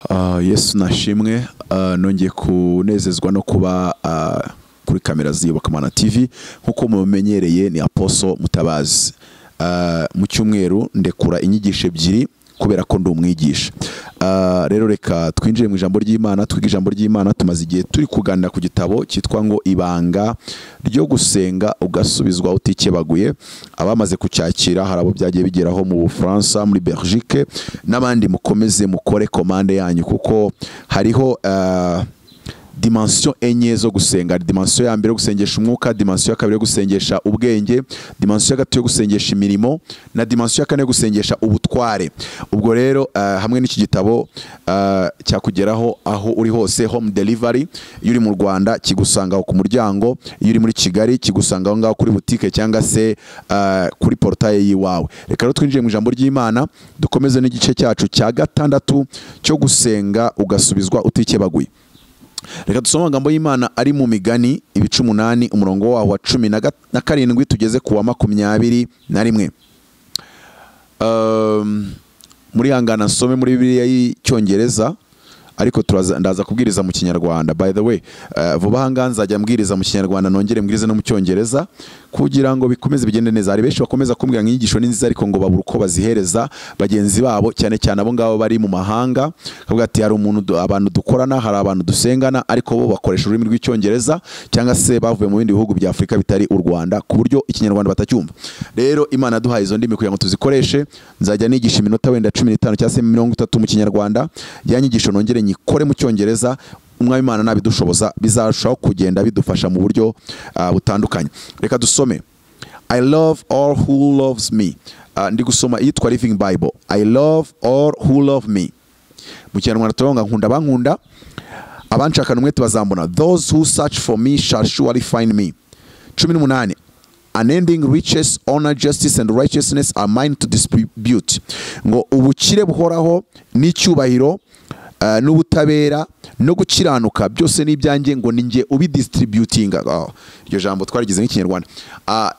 Ah, yesu nashimwe Ah, nongeye kunezezwa no kuba ah, kuri kamera z'iyobokamana tv nk'uko mubimenyereye ni aposo mutabazi Ah, mu cyumweru ndekura inyigisho ebyiri kubera ko ndi umwigisha Ah, rero reka twinjire mu ijambo ry'imana twige ijambo ry'imana tumaze igihe turi kuganira ku gitabo cyitwa ngo ibanga ryo gusenga ugasubizwa utikebaguye abamaze kucyakira hari abo byagiye bigeraho mu bufaransa muri belgique n'abandi mukomeze mukore komande yanyu kuko hariho ah, dimansiyo enye zo gusenga Hari dimansiyo ya mbere yo gusengesha umwuka dimansiyo ya kabiri yo gusengesha ubwenge dimansiyo ya gatatu yo gusengesha imirimo na dimansiyo ya kane yo gusengesha ubutware ubwo rero ah, hamwe n'iki gitabo ah, cyakugeraho aho uri hose home delivery iyo uri mu rwanda kigusangaho ku muryango iyo uri muri kigali kigusanga aho ngaho kuri butike cyangwa se ah, kuri porotaye y'iwawe reka rero twinjire mu ijambo ry'imana dukomeze n'igice cyacu cya gatandatu cyo gusenga ugasubizwa utikebaguye reka dusome amagambo y'imana ari mu migani ibice umunani umurongo waho wa cumi na ga- na karindwi tugeze ku wa makumyabiri na rimwe Um, muri hangana nsome muri bibiliya y'icyongereza ariko turaza- ndaza kubwiriza mu kinyarwanda by the way eh, vuba aha ngaha nzajya mbwiriza mu kinyarwanda nongere mbwirize no mu cyongereza kugira ngo bikomeze bigende neza hari benshi bakomeza kumbwira ngo inyigisho ni nziza ariko ngo babura uko bazihereza bagenzi babo cyane cyane abo ngabo bari mu mahanga kavuga ati hari umuntu du- abantu dukorana hari abantu dusengana ariko bo bakoresha ururimi rw'icyongereza cyangwa se bavuye mu bindi bihugu bya afurika bitari u rwanda ku buryo ikinyarwanda batacyumva rero imana yaduhaye izo ndimi kugira ngo tuzikoreshe nzajya nigisha iminota wenda cumi n'itanu cyangwa se mirongo itatu mu kinyarwanda ya nyigisho nongere nyikore mu cyongereza umwami imana nabidushoboza bizarushaho kugenda bidufasha mu buryo ah, butandukanye reka dusome I love all who loves me Ah, ndi gusoma iyitwa living bible I love all who love me mu kinyarwanda turavuga ngo nkunda bankunda abanshakana umwete bazambona those who search for me shall surely find me cumi n'umunani unending riches honor justice and righteousness are mine to distribute ngo ubukire buhoraho n'icyubahiro eh, n'ubutabera no gukiranuka byose ni ibyanjye ngo ni nge ubidistributinga Ah, iryo jambo twarigize nk'ikinyarwanda Ah,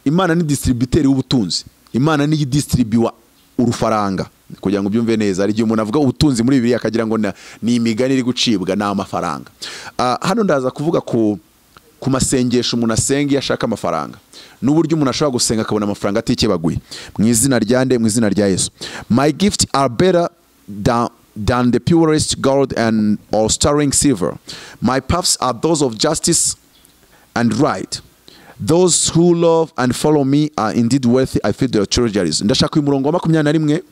imana ni distributeri w'ubutunzi imana niyo idisitiribiwa urufaranga kugira ngo ubyumve neza hari igihe umuntu avuga ubutunzi muri bibiliya akagira ngo na- ni imigani iri gucibwa ni amafaranga Ah, hano ndaza kuvuga ku ku masengesho umuntu asenga iyo ashaka amafaranga n'uburyo umuntu ashobora gusenga akabona amafaranga atikebaguye mu izina rya nde mu izina rya yesu my gift are better than than the purest gold and or sterling silver my paths are those of justice and right. Those who love and follow me are indeed worthy. I feel their treasuries. Ndashaka uyu murongo wa makumyabiri na rimwe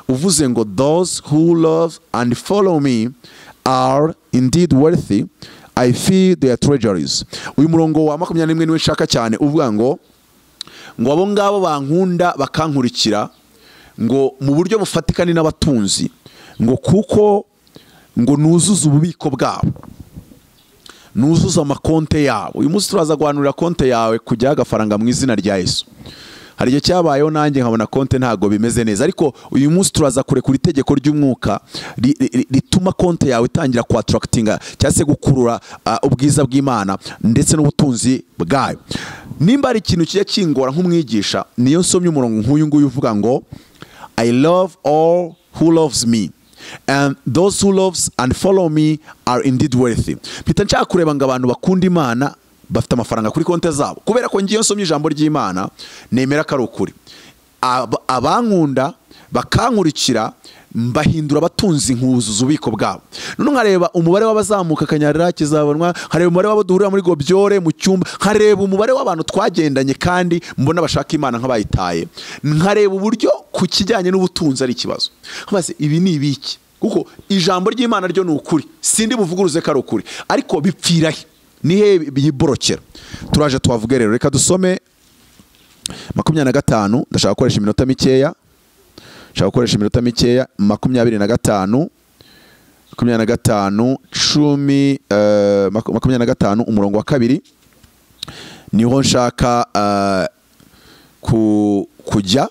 uvuze ngo those who love and follow me are indeed worthy. I feel their treasuries. Uyu murongo wa makumyabiri na rimwe niwe nshaka cyane uvuga ngo ngo abo ngabo bankunda bakankurikira ngo mu buryo bufatika ni n'abatunzi ngo kuko ngo nuzuze ububiko bwabo nuzuze amakonte yabo uyu munsi turaza guhanurira konte yawe kujyaho agafaranga mu izina rya yesu hari igihe cyabayeho nanjye nkabona konte ntabwo bimeze neza ariko uyu munsi turaza kurekura itegeko ry'umwuka ri- ri- ri- rituma konte yawe itangira kwatarakitinga cyangwa se gukurura ah, ubwiza bw'imana ndetse n'ubutunzi bwayo nimba hari ikintu kijya kingora nk'umwigisha niyo nsomye umurongo nk'uyu nguyu uvuga ngo I love all who loves me. And those who loves and follow me are indeed worthy. Mpita nshaka kureba ngo abantu bakunda Imana bafite amafaranga kuri konti zabo. Kubera ko ngiye nsomye ijambo ry'Imana nemera ko ari ukuri. Ab- Abankunda bakankurikira mbahindura abatunzi nkuzuza ububiko bwabo none nkareba umubare w'abazamuka kanyarira kizabonwa nkareba umubare w'abo duhurira muri gobyore mu cyumba nkareba umubare w'abantu twagendanye kandi mbona bashaka imana nk'abayitaye nkareba uburyo ku kijyanye n'ubutunzi ari ikibazo maze ibi ni ibiki kuko ijambo ry'imana ryo ni ukuri sindi buvuguruze ko ari ukuri ariko bipfira he nihe biyiborokera turaje tuhavuge rero reka dusome makumyabiri na gatanu ndashaka gukoresha iminota mikeya nshaka gukoresha iminota mikeya makumyabiri na gatanu makumyabiri na gatanu cumi eh, maku- makumyabiri na gatanu umurongo wa kabiri niho nshaka eh, ku- kujya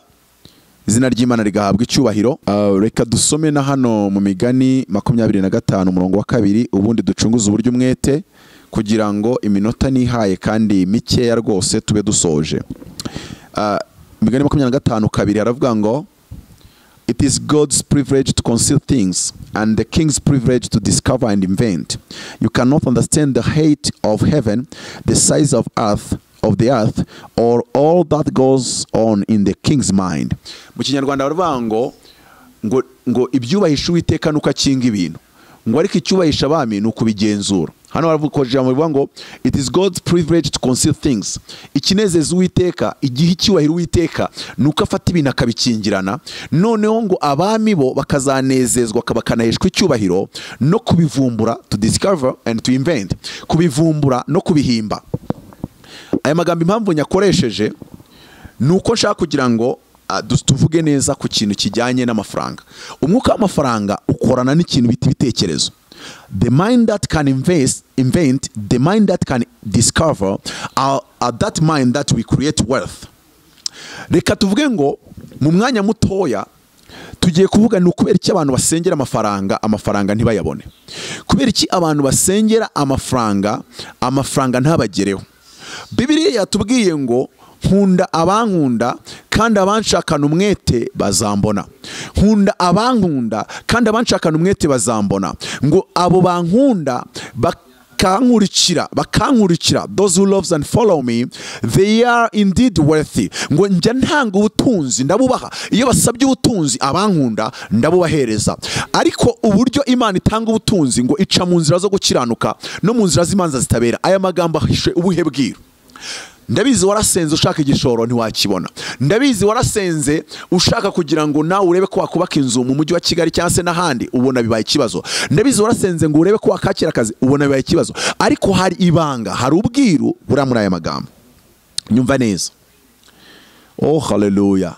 izina ry'imana rigahabwa icyubahiro Eh, reka dusome na hano mu migani makumyabiri na gatanu umurongo wa kabiri ubundi ducunguze uburyo umwete kugira ngo iminota nihaye kandi mikeya rwose tube dusoje Eh, migani makumyabiri na gatanu kabiri haravuga ngo It is God's privilege to conceal things and the king's privilege to discover and invent. You cannot understand the height of heaven, the size of earth, of the earth, or all that goes on in the king's mind. Mu kinyarwanda baravuga ngo ngo ngo ibyubahisha uwiteka nuko akinga ibintu ngo ariko icyubahisha abami ni ukubigenzura hano baravuga ijambo rivuga ngo it is God's privilege to conceal things ikinezeza uwiteka igihe icyubahiro uwiteka ni uko afata ibintu akabikingirana noneho ngo abami bo bakazanezezwa bakanaheshwa icyubahiro no kubivumbura to discover and to invent kubivumbura no kubihimba aya magambo impamvu nyakoresheje ni uko nshaka kugira ngo ah, du- tuvuge neza ku kintu kijyanye n'amafaranga umwuka w'amafaranga ukorana n'ikintu bita ibitekerezo the mind that can invest, invent the mind that can discover are, are that mind that we create wealth reka tuvuge ngo mu mwanya mutoya tugiye kuvuga ni ukubera iki abantu basengera amafaranga amafaranga ntibayabone kubera iki abantu basengera amafaranga amafaranga ntabagereho bibiriya yatubwiye ngo nkunda abankunda kandi abanshakana umwete bazambona nkunda abankunda kandi abanshakana umwete bazambona ngo abo bankunda bak bakankurikira bakankurikira those who loves and follow me they are indeed worthy ngo njya ntanga ubutunzi ndabubaha iyo basabye ubutunzi abankunda ndabubahereza ariko uburyo imana itanga ubutunzi ngo ica mu nzira zo gukiranuka no mu nzira z'imanza zitabera aya magambo ahishe ubuhe bwiru ndabizi warasenze ushaka igishoro ntiwakibona ndabizi warasenze ushaka kugira ngo nawe urebe ko wakubaka inzu mu mujyi wa kigali cyangwa se n'ahandi ubona bibaye ikibazo ndabizi warasenze ngo urebe ko wakakira akazi ubona bibaye ikibazo ariko hari ibanga hari ubwiru buriya muri aya magambo nyumva neza oh haleluya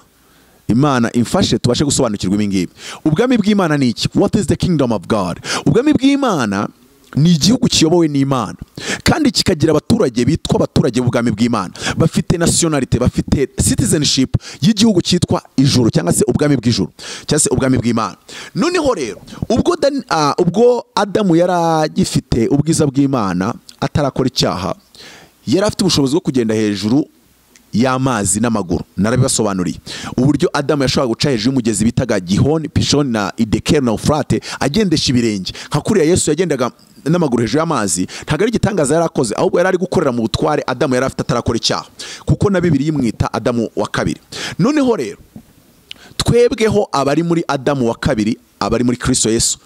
imana imfashe tubashe gusobanukirwa ibi ngibi ubwami bw'imana ni iki what is the kingdom of god ubwami bw'imana ni igihugu kiyobowe n'imana kandi kikagira abaturage bitwa abaturage b'ubwami bw'imana bafite nasiyonarite bafite citizenship y'igihugu cyitwa ijuru cyangwa se ubwami bw'ijuru cyangwa se ubwami bw'imana noneho rero ubwo, Dan, ah, ubwo adamu yari agifite ubwiza bw'imana atarakora icyaha yari afite ubushobozi bwo kugenda hejuru y'amazi n'amaguru narabibasobanuriye uburyo adamu yashobora guca hejuru y'umugezi bitaga gihoni pishoni na idekeri na ufurate agendesha ibirenge nka kuriya yesu yagendaga n'amaguru hejuru y'amazi ntabwo ari igitangaza yari akoze ahubwo yari ari gukorera mu butware adamu yari afite atarakora icyaha kuko na bibiri imwita adamu wa kabiri noneho rero twebweho abari muri adamu wa kabiri abari muri kristo yesu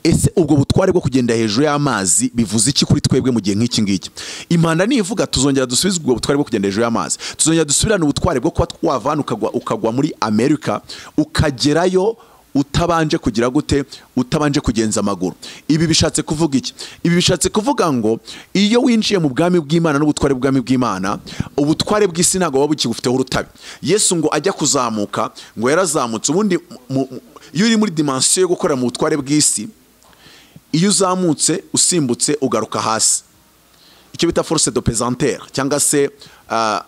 ese ubwo butware bwo kugenda hejuru y'amazi bivuze iki kuri twebwe mu gihe nk'iki ngiki impanda nivuga tuzongera dusubizwe ubwo butware bwo kugenda hejuru y'amazi tuzongera dusubirane ubutware bwo kuba twavana ukagwa, ukagwa muri amerika ukagerayo utabanje kugira gute utabanje kugenza amaguru ibi bishatse kuvuga iki ibi bishatse kuvuga ngo iyo winjiye mu bwami bw'imana n'ubutware bw'ubwami bw'imana ubutware bw'isi ntabwo buba bukigufiteho urutabi yesu ngo ajya kuzamuka ngo yarazamutse ubundi mu- mu- iyo uri muri dimansiyo yo gukorera mu butware bw'isi iyo uzamutse usimbutse ugaruka hasi icyo bita force de pesantere cyangwa se ah,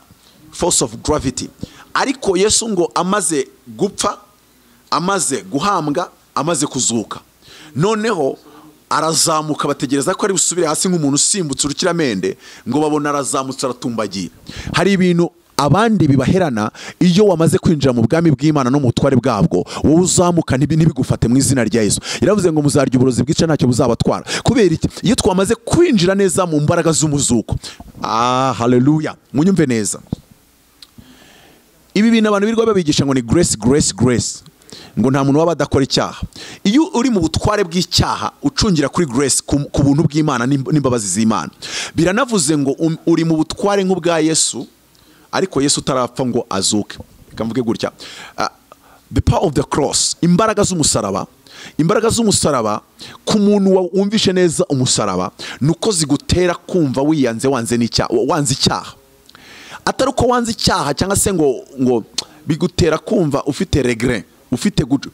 force of gravity ariko yesu ngo amaze gupfa amaze guhambwa amaze kuzuka noneho arazamuka bategereza ko ari busubire hasi nk'umuntu usimbutse urukiramende ngo babona arazamutse aratumbagiye hari ibintu abandi bibaherana iyo wamaze kwinjira mu bwami bw'imana no mu butware bwabwo wowe uzamuka ntibi- ntibigufate mu izina rya yesu yaravuze ngo muzarya uburozi bwica ntacyo buzabatwara kubera iki iyo twamaze kwinjira neza mu mbaraga z'umuzuko ah haleluya munyumve neza ibi bintu abantu birirwa babigisha ngo ni grace grace grace ngo nta muntu waba adakora icyaha iyo uri mu butware bw'icyaha ucungira kuri grace ku ku buntu bw'imana n'im- n'imbabazi z'imana biranavuze ngo um- uri mu butware nk'ubwa yesu ariko yesu utarapfa ngo azuke reka mvuge gutya Ah, the power of the cross imbaraga z'umusaraba imbaraga z'umusaraba ku muntu wa- wumvishe neza umusaraba ni uko zigutera kumva wiyanze wanze n'icyaha wanze icyaha atari uko wanze icyaha cyangwa se ngo ngo bigutera kumva ufite regre ufite gucu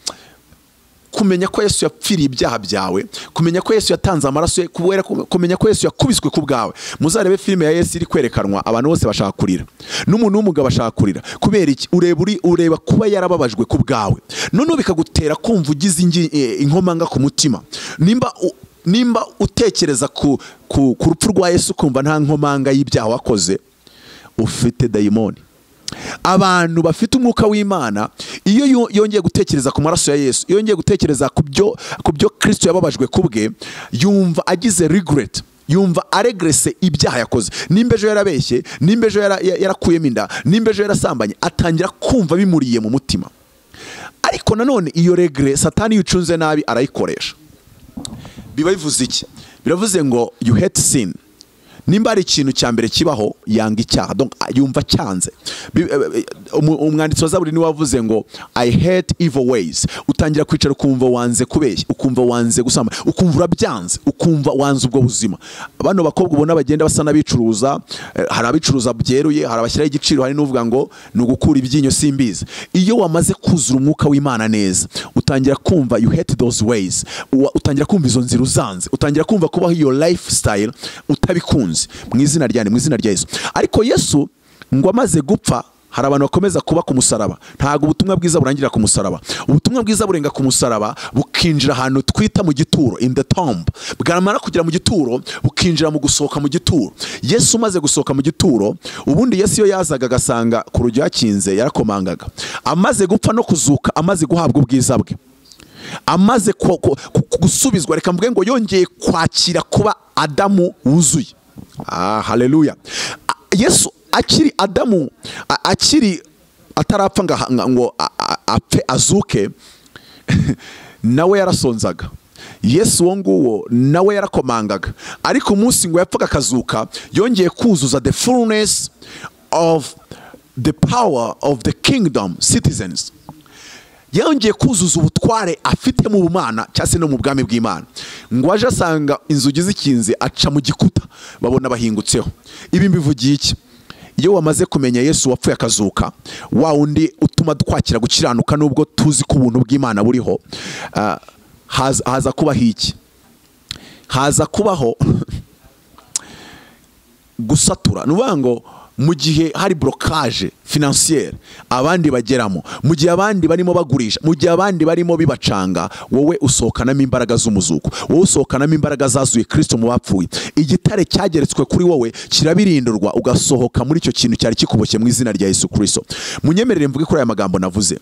kumenya ko yesu yapfiriye ibyaha byawe kumenya ko yesu yatanze amaraso ye kubera kumenya ko yesu yakubiswe ku bwawe muzarebe filime ya yesu iri kwerekanwa abantu bose bashaka kurira n'umuntu w'umugabo ashaka kurira kubera iki ureba uri ureba kuba yarababajwe ku bwawe noneho bikagutera kumva ugize ingi- eh, inkomanga ku mutima nimba u- nimba utekereza ku ku ku rupfu rwa yesu ukumva nta nkomanga y'ibyaha wakoze ufite dayimoni abantu bafite umwuka w'imana iyo yo- yongeye gutekereza ku maraso ya yesu iyo yongeye gutekereza ku byo ku byo kirisito yababajwe ku bwe yumva agize regret yumva aregrese ibyaha yakoze nimba ejo yarabeshye nimba ejo yara- ya- yarakuyemo inda nimba ejo yarasambanye atangira kumva bimuriye mu mutima ariko nanone iyo regre satani iyo ucunze nabi arayikoresha biba bivuze iki biravuze ngo you hate sin nimba hari ikintu cya mbere kibaho yanga icyaha donc a- yumva cyanze Bi- eh, eh, umu- umwanditsi wa zaburi niwe wavuze ngo i hate evil ways utangira kwicara ukumva wanze kubeshya ukumva wanze gusamba ukumva urabyanze ukumva wanze ubwo buzima bano bakobwa ubona bagenda basa n'abicuruza eh, hari abicuruza byeruye hari abashyiraho igiciro hari n'uvuga ngo ni ugukura ibyinyo simbizi iyo wamaze kuzura umwuka w'imana neza utangira kumva you hate those ways Uwa- utangira kumva izo nzira uzanze utangira kumva kubaho iyo lifestyle utabikunze mu izina rya nde? mu izina rya yesu ariko yesu ngo amaze gupfa hari abantu bakomeza kuba ku musaraba ntabwo ubutumwa bwiza burangira ku musaraba ubutumwa bwiza burenga ku musaraba bukinjira ahantu twita mu gituro in the tomb bwamara kugera mu gituro bukinjira mu gusohoka mu gituro yesu umaze gusohoka mu gituro ubundi yesu iyo yazaga agasanga ku rujyo yakinze yarakomangaga amaze gupfa no kuzuka amaze guhabwa ubwiza bwe amaze ku- ku- ku- gusubizwa reka mvuge ngo yongeye kwakira kuba adamu wuzuye ah, haleluya A- yesu akiri adamu a- akiri atarapfa ngo aha- ngo a- a- apfe azuke nawe yarasonzaga yesu uwo nguwo nawe yarakomangaga ariko umunsi ngo yapfaga akazuka yongeye kuzuza the fullness of the power of the kingdom citizens yongeye kuzuza ubutware afite mu bumana cyangwa se no mu bwami bw'imana ngo aje asanga inzugi zikinze aca mu gikuta babona bahingutseho ibi mbivugiye iki iyo wamaze kumenya yesu wapfuye akazuka wa wundi utuma twakira gukiranuka nubwo tuzi ko ubuntu bw'imana buriho ah, haza haza kubaho iki haza kubaho gusatura ni ukuvuga ngo mu gihe hari blocage financiere abandi bageramo mu gihe abandi barimo bagurisha mu gihe abandi barimo bibacanga wowe usohokanamo imbaraga z'umuzuko wowe usohokanamo imbaraga zazuye kirisito mu bapfuye igitare cyageretswe kuri wowe kirabirindurwa ugasohoka muri icyo kintu cyari kikuboshye mu izina rya yesu kirisito munyemerere mvuge kuri aya magambo navuze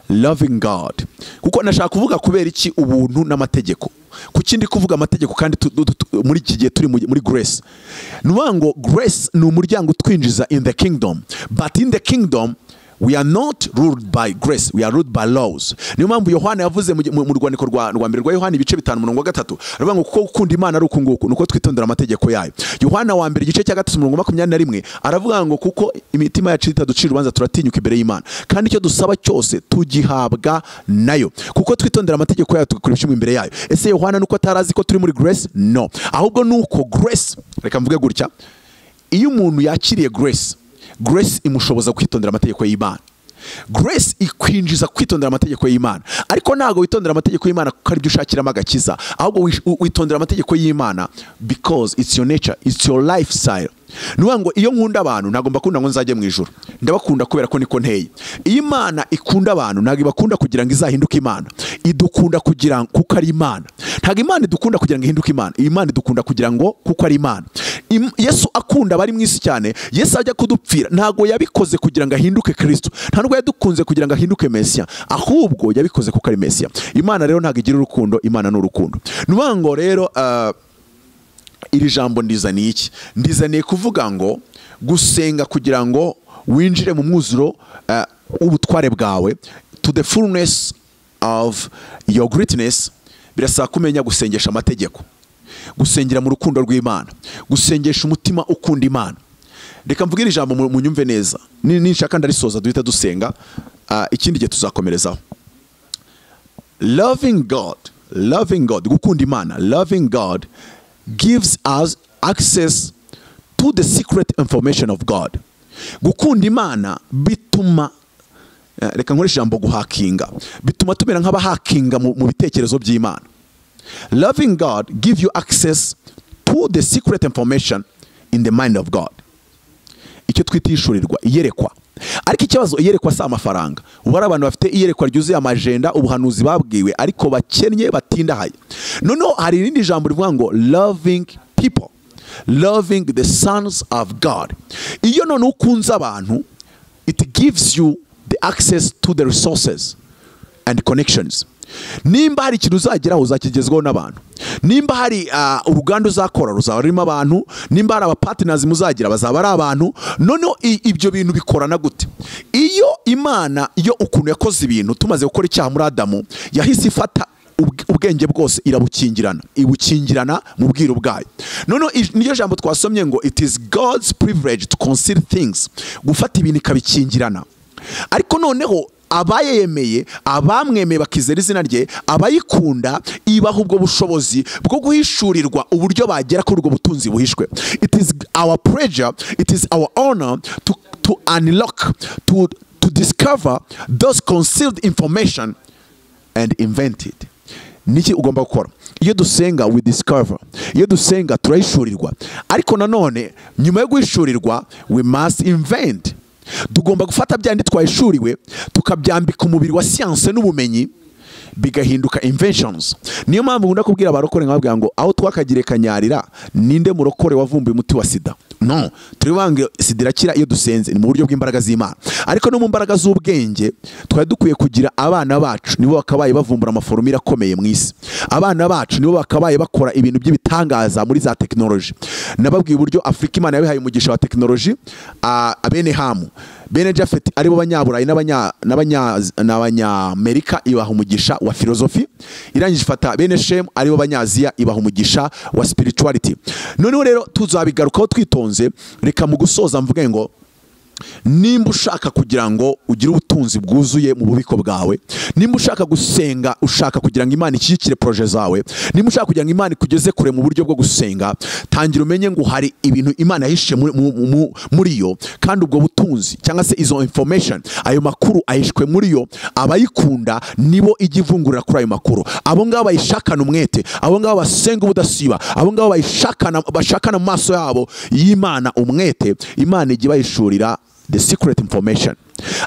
loving God kuko nashaka kuvuga kubera iki ubuntu n'amategeko kuki ndi kuvuga amategeko kandi tu- tu- tu- muri iki gihe turi mu- muri grace ni ukuvuga ngo grace ni umuryango utwinjiza in the kingdom but in the kingdom we are not ruled by grace we are ruled by laws niyo mpamvu yohana yavuze mu gi- mu mu rwandiko rwa rwa mbere rwa yohana ibice bitanu mirongo gatatu aravuga ngo kuko gukunda imana ari uku nguku ni uko twitondera amategeko yayo yohana wa mbere igice cya gatatu mirongo makumyabiri na rimwe aravuga ngo kuko imitima yacu itaducira urubanza turatinyuka imbere y'imana kandi icyo dusaba cyose tugihabwa nayo kuko twitondera amategeko yayo tugakora ibishyimbo imbere yayo ese yohana nuko atari azi ko turi muri grace no ahubwo ni uko grace reka mvuge gutya iyo umuntu yakiriye grace grace imushoboza kwitondera amategeko y'imana grace ikwinjiza kwitondera amategeko y'imana ariko ntabwo witondera amategeko y'imana kuko aribyo ushakiramo agakiza ahubwo wish- wi- witondera amategeko y'imana because it's your nature it's your lifestyle ni ukuvuga ngo iyo nkunda abantu ntabwo mbakunda ngo nzajye mu ijoro ndabakunda kubera ko niko nteye iyo imana ikunda abantu ntabwo ibakunda kugira ngo izahinduke imana idukunda kugira ngo kuko ari imana ntabwo imana idukunda kugira ngo ihinduke imana imana idukunda kugira ngo kuko ari imana Im- yesu akunda abari mu isi cyane yesu ajya kudupfira ntabwo yabikoze kugira ngo ahinduke kirisito nta nubwo yadukunze kugira ngo ahinduke mesiya ahubwo yabikoze kuko ari mesiya imana rero ntabwo igira urukundo imana ni urukundo ni ukuvuga ngo rero ah, iri jambo ndizaniye iki ndizaniye kuvuga ngo gusenga kugira ngo winjire mu mwuzuro eh, w'ubutware bwawe to the fullness of your greatness birasaba kumenya gusengesha amategeko gusengera mu rukundo rw'imana gusengesha umutima ukunda imana reka mvuge iri jambo mu- munyumve neza Ni- ninshaka ndarisoza duhita dusenga ah, ikindi gihe tuzakomerezaho loving God, loving God, gukunda Imana, loving God gives us access to the secret information of God. Gukunda Imana bituma eh, reka nkoreshe ijambo guhakinga bituma tumera nk'abahakinga mu mu bitekerezo by'Imana. Loving God give you access to the secret information in the mind of God. icyo twita ishurirwa iyerekwa ariko ikibazo iyerekwa si amafaranga ubu hari abantu bafite iyerekwa ryuzuye amajenda ubuhanuzi babwiwe ariko bakennye batindahaye noneho hari irindi jambo rivuga ngo loving people loving the sons of god iyo none ukunze abantu it gives you the access to the resources and connections nimba hari ikintu uzageraho uzakigezwaho n'abantu nimba hari ah, uruganda uzakora ruzaba rurimo abantu nimba hari abapatinasi muzagira bazaba ari abantu noneho i- ibyo bintu bikorana gute iyo imana iyo ukuntu yakoze ibintu tumaze gukora icyaha muri adamu yahise ifata ubw- ubwenge bwose irabukingirana ibukingirana mu bwiru bwayo noneho ij- niryo jambo twasomye ngo it is god's privilege to conceal things gufata ibintu ikabikingirana ariko noneho abayemeye abamwemeye bakizera izina rye abayikunda ibaha ubwo bushobozi bwo guhishurirwa uburyo bagera kuri ubwo butunzi buhishwe it is our pleasure it is our honor to, to unlock to, to discover those concealed information and invented niki ugomba gukora iyo dusenga we discover iyo dusenga turahishurirwa ariko nanone nyuma yo guhishurirwa we must invent tugomba gufata bya bindi twahishuriwe tukabyambika umubiri wa siyanse n'ubumenyi bigahinduka inventions niyo mpamvu nkunda kubwira abarokore nkababwira ngo aho twakagire kanyarira ninde murokore wavumbuye umuti wa sida no turibange sida irakira iyo dusenze ni mu buryo bw'imbaraga z'imana ariko no mu mbaraga z'ubwenge twari dukwiye kugira abana bacu nibo bakabaye bavumbura amaforomire akomeye mu isi abana bacu nibo bakabaye bakora ibintu by'ibitangaza muri za tekinoloji nababwiye uburyo afurika imana yabihaye umugisha wa tekinoloji a- abene hamu bene jafet aribo banyaburayi n'abanya- n'abanya- n'abanyamerika ibaha umugisha wa filozofi irangije ifata bene shemu aribo banyaziya ibaha umugisha wa spirituality noneho rero tuzabigarukaho twitonze reka mu gusoza mvuge ngo nimba ushaka kugira ngo ugire ubutunzi bwuzuye mu bubiko bwawe nimba ushaka gusenga ushaka kugira ngo imana ishyigikire poroje zawe nimba ushaka kugira ngo imana ikugeze kure mu buryo bwo gusenga tangira umenye ngo hari ibintu imana yahishe muri- mu- mu- muri yo kandi ubwo butunzi cyangwa se izo information ayo makuru ahishwe muri yo abayikunda nibo ijya ivungurira kuri ayo makuru abo ngabo bayishakana umwete abo ngabo basenga ubudasiba abo ngabo bayishakana bashakana mu maso yabo y'imana umwete imana ijya ibayishurira the secret information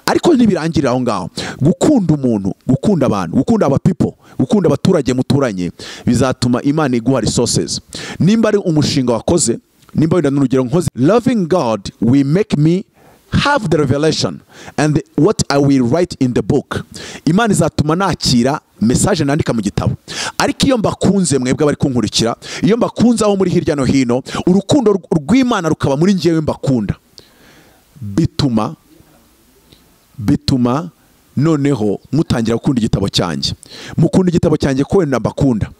ariko ntibirangirira aho ngaho gukunda umuntu gukunda abantu gukunda aba people gukunda abaturage muturanye bizatuma imana iguha resources nimba ari umushinga wakoze nimba wenda n'urugero nkoze loving god we make me have the revelation and the- what i will write in the book imana izatuma nakira message nandika mu gitabo ariko iyo mbakunze mwebwe abari kunkurikira iyo mbakunze aho muri hirya no hino urukundo rw- rw'imana rukaba muri njyewe mbakunda bituma bituma noneho mutangira gukunda igitabo cyanjye mukunda igitabo cyanjye ko wenda mbakunda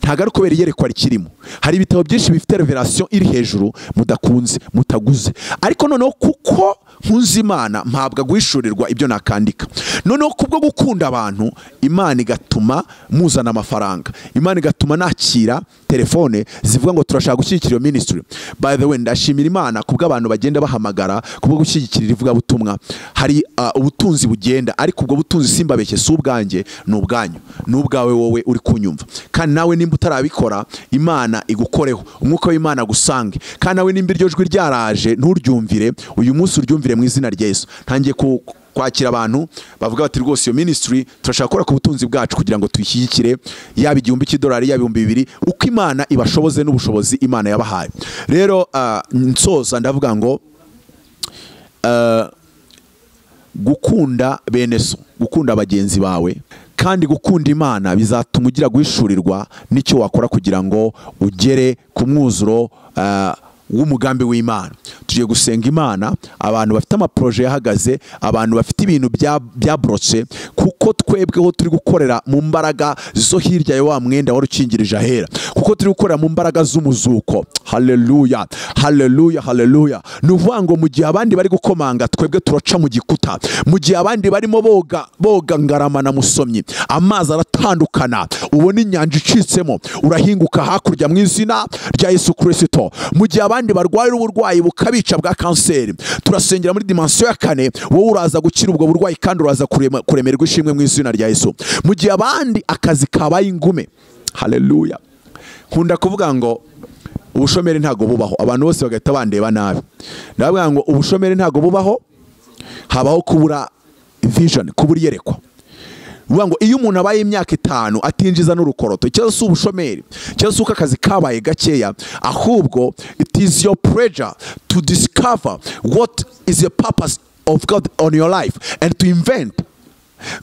ntabwo ari kubera iyerekwa rikirimo hari ibitabo byinshi bifite reverasiyo iri hejuru mudakunze mutaguze ariko noneho kuko nkunze imana mpabwa guhishurirwa ibyo nakandika noneho kubwo gukunda abantu imana igatuma muzana amafaranga imana igatuma nakira telefone zivuga ngo turashaka gushyigikira iyo minisitiri by the way ndashimira imana kubwo abantu bagenda bahamagara kubwo gushyigikira ivugabutumwa hari ah, ubutunzi bugenda ariko ubwo butunzi simbabeshye si ubwanjye ni ubwanyu ni ubwawe wowe uri kunyumva kandi nawe nimba utarabikora imana igukoreho umwuka w'imana agusange kandi nawe nimba iryo jwi ryaraje nturyumvire uyu munsi uryumvire mu izina rya yesu ntangiye ku kwakira abantu bavuga bati rwose iyo ministry turashaka gukora ku butunzi bwacu kugira ngo tuyishyigikire yaba igihumbi cy'idolari yaba ibihumbi bibiri uko imana ibashoboze n'ubushobozi imana yabahaye rero ah, nsoza ndavuga ngo ah, gukunda bene so gukunda bagenzi bawe kandi gukunda imana bizatuma ugira guhishurirwa n'icyo wakora kugira ngo ugere ku mwuzuro ah, w'umugambi w'imana tugiye gusenga imana abantu bafite amaproje yahagaze abantu bafite ibintu bya- byaborotse kuko twebweho turi gukorera mu mbaraga zo hirya ya wa mwenda wari ukingirije ahera kuko turi gukorera mu mbaraga z'umuzuko haleluya haleluya haleluya ni ukuvuga ngo mu gihe abandi bari gukomanga twebwe turaca mu gikuta mu gihe abandi barimo boga boga ngarama na musomyi amazi aratandukana ubona inyanja icitsemo urahinguka hakurya mu izina rya yesu kirisito mu gihe abandi barwaye uburwayi bukabica bwa kanseri turasengera muri dimansiyo ya kane wowe uraza gukira ubwo burwayi kandi uraza kurema- kuremerwa ishimwe mu izina rya yesu mu gihe abandi akazi kabaye ingume haleluya nkunda kuvuga ngo ubushomeri ntabwo bubaho abantu bose bagahita bandeba nabi ndavuga ngo ubushomeri ntabwo bubaho habaho kubura vision kubura iyerekwa uvuga ngo iyo umuntu abaye imyaka itanu atinjiza n'urukoroto ikibazo si ubushomeri ikibazo si uko akazi kabaye gakeya ahubwo it is your pleasure to discover what is the purpose of god on your life and to invent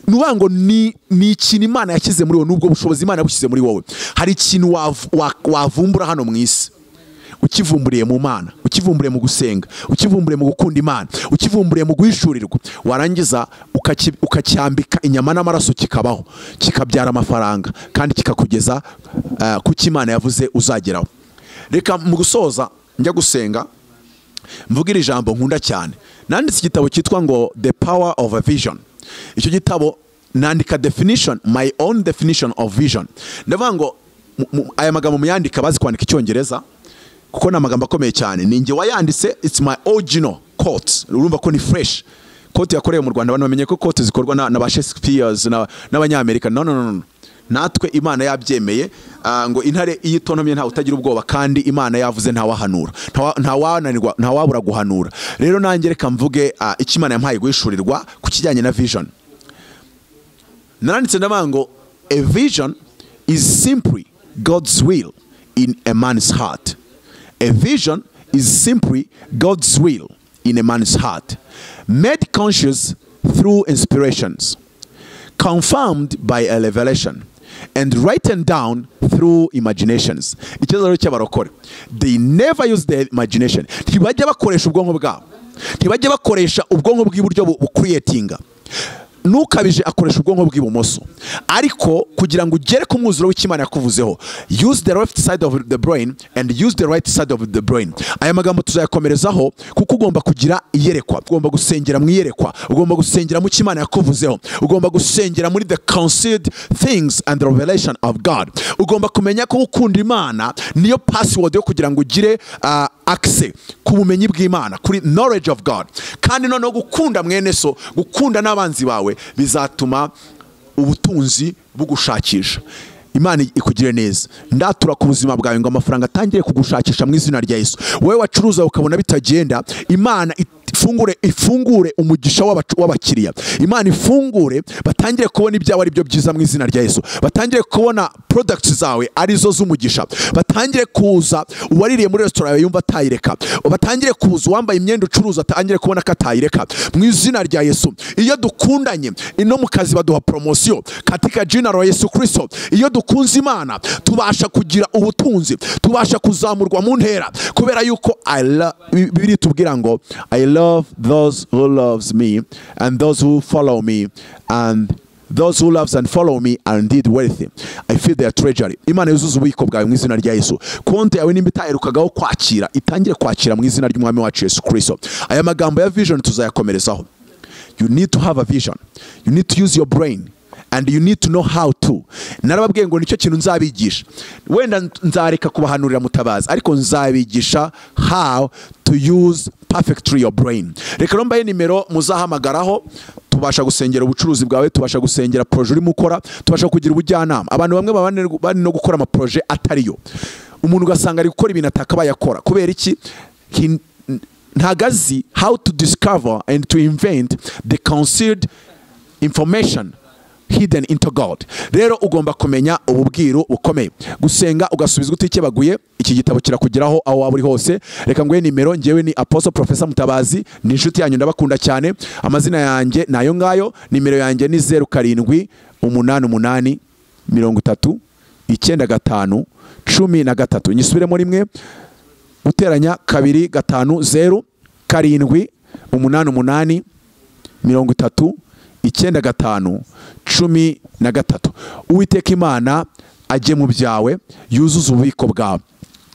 ni ukuvuga ngo ni ni ikintu imana yashyize muri wowe n'ubwo bushobozi imana yabushyize muri wowe hari ikintu wav- wa- wavumbura hano mu isi ukivumburiye mu mana ukivumburiye mu gusenga ukivumburiye mu gukunda imana ukivumburiye mu guhishurirwa warangiza ukaki- ukacyambika inyama n'amaraso kikabaho kikabyara amafaranga kandi kikakugeza eh, ku cyo imana yavuze uzageraho reka mu gusoza njya gusenga mvuga iri jambo nkunda cyane nanditse igitabo cyitwa ngo the power of a vision icyo gitabo nandika definition my own definition of vision ndavuga ngo mu- mu- aya magambo muyandika bazi kwandika icyongereza kuko ni amagambo akomeye cyane ni njye wayanditse it's my original quote urumva ko ni fresh kote yakorewe mu rwanda abantu bamenye ko kote zikorwa na, na ba shakespeares na- n'abanyamerika no, no, no, no. natwe imana yabyemeye ah, ngo intare iyo itontomye ntawe utagira ubwoba kandi imana yavuze ntawahanura Ntawa- ntawananirwa ntawabura guhanura rero nanjye reka mvuge ah, icyo imana yampaye guhishurirwa ku kijyanye na vision naranditse ndavuga ngo a vision is simply god's will in a man's heart a vision is simply god's will in a man's heart made conscious through inspirations confirmed by a revelation and written down through imaginations ikibazo rero cy'abarokore they never use their imagination ntibajya bakoresha ubwonko bwabo ntibajya bakoresha ubwonko bw'iburyo bu- bukuriyetinga nukabije akoresha ubwonko bw'ibumoso ariko kugira ngo ugere ku mwuzuro w'ikimana yakuvuzeho use the left side of the brain and use the right side of the brain aya magambo tuzayakomerezaho kuko ugomba kugira iyerekwa ugomba gusengera mu iyerekwa ugomba gusengera mu cyo imana yakuvuzeho ugomba gusengera muri the concealed things and the revelation of god ugomba kumenya ko gukunda imana niyo password yo kugira ngo ugire ah, access ku bumenyi bw'imana kuri knowledge of god kandi noneho gukunda mwene so gukunda n'abanzi bawe bizatuma ubutunzi bugushakisha imana ikugire neza ndatura ku buzima bwawe ngo amafaranga atangire kugushakisha mu izina rya yesu wowe wacuruza ukabona bitagenda imana ifungure ifungure umugisha w'abacu- w'abakiriya imana ifungure batangire kubona ibyawe ari byo byiza mu izina rya yesu batangire kubona products zawe ari zo z'umugisha batangire kuza uwaririye muri resitora yawe yumva atayireka batangire kuza uwambaye imyenda ucuruza atangire kubona ko atayireka mu izina rya yesu iyo dukundanye no mu kazi baduha poromosiyo katika jina la yesu kristo iyo dukunze imana tubasha kugira ubutunzi tubasha kuzamurwa mu ntera kubera yuko I lo- Bi- bibiri tubwira ngo i love those who loves me and those who follow me and those who loves and follow me are indeed wealthy i feel their treasury imana yuzuza ububiko bwawe mu izina rya yesu konti yawe nimba itaherukagaho kwakira itangire kwakira mu izina ry'umwami wacu yesu kristo aya magambo ya vision tuzayakomerezaho you need to have a vision you need to use your brain and you need to know how to narababwiye ngo nicyo kintu nzabigisha wenda n- nzareka kubahanurira mutabazi ariko nzabigisha how to use perfectly your brain reka rero mbahe nimero muzahamagaraho tubasha gusengera ubucuruzi bwawe tubasha gusengera poroje urimo ukora tubasha kugira ubujyanama abantu bamwe baba bane- bane no gukora amaporoje atariyo umuntu ugasanga ari gukora ibintu atakabaye akora kubera iki He- ntago azi how to discover and to invent the concealed information hidden into god rero ugomba kumenya ububwiru bukomeye gusenga ugasubizwa utikebaguye iki gitabo kirakugeraho aho waba uri hose reka nguhe nimero ngewe ni apostle professor mutabazi ni inshuti yanyu ndabakunda cyane amazina yanjye ni ayo ngayo nimero yanjye ni zeru karindwi umunani umunani mirongo itatu icyenda gatanu cumi na gatatu nyisubiremo rimwe guteranya kabiri gatanu zeru karindwi umunani umunani mirongo itatu icyenda gatanu cumi na gatatu uwiteka imana ajye mu byawe yuzuze ububiko bwawe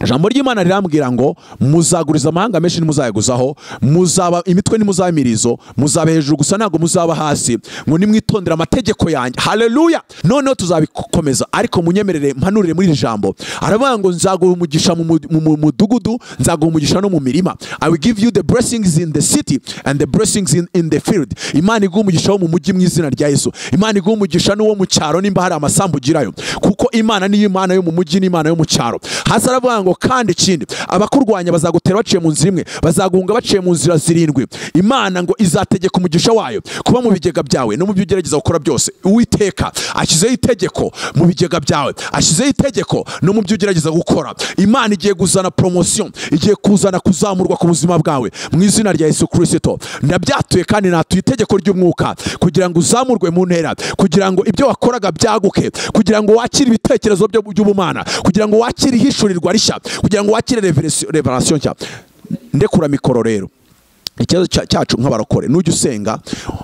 ijambo ry'imana rirambwira ngo muzaguriza amahanga menshi ntimuzayaguzaho muzaba imitwe nimuzaba imirizo muzaba hejuru gusa ntabwo muzaba hasi ngo nimwitondere amategeko yanjye haleluya noneho tuzabikomeza ariko munyemerere mpanurire muri iri jambo aravuga ngo nzaguha umugisha mu mu- mu- mu mudugudu nzaguha umugisha no mu mirima i will give you the blessings in the city and the blessings in, in the field imana iguha umugisha wo mu mujyi mu izina rya yesu imana iguha umugisha n'uwo mu cyaro nimba hari amasambu ugirayo kuko imana niyo imana yo mu mujyi n'imana yo mu cyaro hasi aravuga ngo kandi ikindi abakurwanya bazagutera baciye mu nzira imwe bazaguhunga baciye mu nzira zirindwi imana ngo izategeka umugisha wayo kuba mu bigega byawe no mu byo ugerageza gukora byose uwiteka ashyizeho itegeko mu bigega byawe ashyizeho itegeko no mu byo ugerageza gukora imana igiye kuzana poromosiyo igiye kuzana kuzamurwa ku buzima bwawe mu izina rya yesu kirisito ndabyatuye kandi natuye itegeko ry'umwuka kugira ngo uzamurwe mu ntera kugira ngo ibyo wakoraga byaguke kugira ngo wakire ibitekerezo byo- by'ubumana kugira ngo wakire ihishurirwa rishya kugira ngo wakire reveresi- revelation nshya ndekura mikoro rero ikibazo cya- cyacu nk'abarokore nujya usenga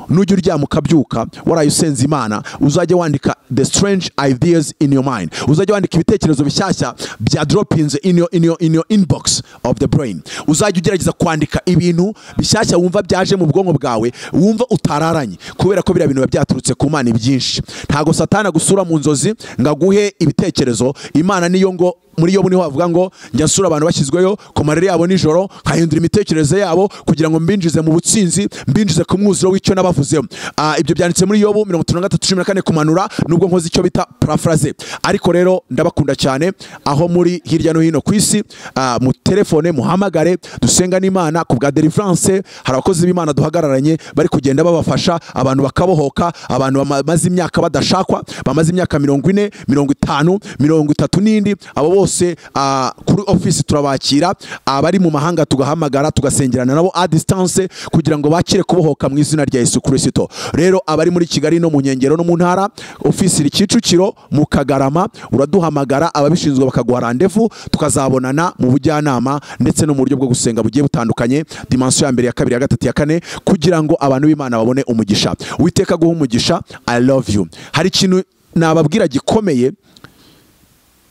nujya uryama ukabyuka waraye usenze imana uzajya wandika the strange ideas in your mind uzajya wandika ibitekerezo bishyashya bya dropings in your, in your, in your inbox of the brain uzajya ugerageza kwandika ibintu bishyashya wumva byaje mu bwonko bwawe wumva utararanye kubera ko biriya bintu biba byaturutse ku mana ibyinshi ntago satana agusura mu nzozi ngo aguhe ibitekerezo imana niyo ngo muri yobu niho havuga ngo njya nsura abantu bashyizweyo ku marere yabo nijoro nkahindura imitekerereze yabo kugira ngo mbinjize mu butsinzi mbinjize ku mwuzuro w'icyo nabavuzeho Ah, ibyo byanditse muri yobu mirongo itanu na gatatu cumi na kane kumanura nubwo nkoze icyo bita parafraze ariko rero ndabakunda cyane aho muri hirya no hino ku isi ah, mutelefone muhamagare dusenga n'imana ku bwa deliverance hari abakozi b'imana duhagararanye bari kugenda babafasha abantu bakabohoka abantu bamaze imyaka badashakwa bamaze imyaka mirongo ine mirongo itanu mirongo itatu n'indi abo bose ah, kuri ofisi turabakira abari mu mahanga tugahamagara tugasengerana nabo a distance kugira ngo bakire kubohoka mu izina rya yesu kirisito rero abari muri kigali no mu nkengero no mu ntara ofisi iri kicukiro mu kagarama uraduhamagara ababishinzwe bakaguha randevu tukazabonana mu bujyanama ndetse no mu buryo bwo gusenga bugiye butandukanye dimansiyo ya mbere ya kabiri ya gatatu ya kane kugira ngo abantu b'imana babone umugisha witeka guha umugisha i love you hari ikintu nababwira gikomeye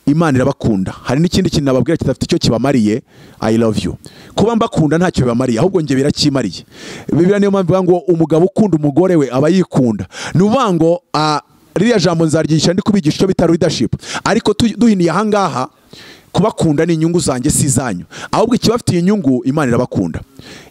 imana irabakunda hari n'ikindi kintu nababwira kidafite icyo kibamariye i love you kuba mbakunda ntacyo bibamariye ahubwo njye birakimariye bibiliya niyo mpamvu ivuga ngo umugabo ukunda umugore we aba yikunda ni ukuvuga ngo ah, ririya jambo nzaryigisha ndi kubigisha icyo bita leadership ariko tu- duhiniye aha ngaha kubakunda ni inyungu zanjye si izanyu ahubwo ikibafitiye inyungu imana irabakunda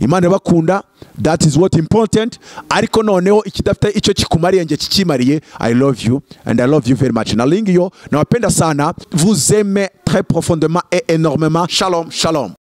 imana irabakunda that is what important ariko noneho ikidafite icyo kikumariye njye kikimariye i love you and i love you very much na lingi yo nawapenda sana vous aime très profondément et énormément shalom shalom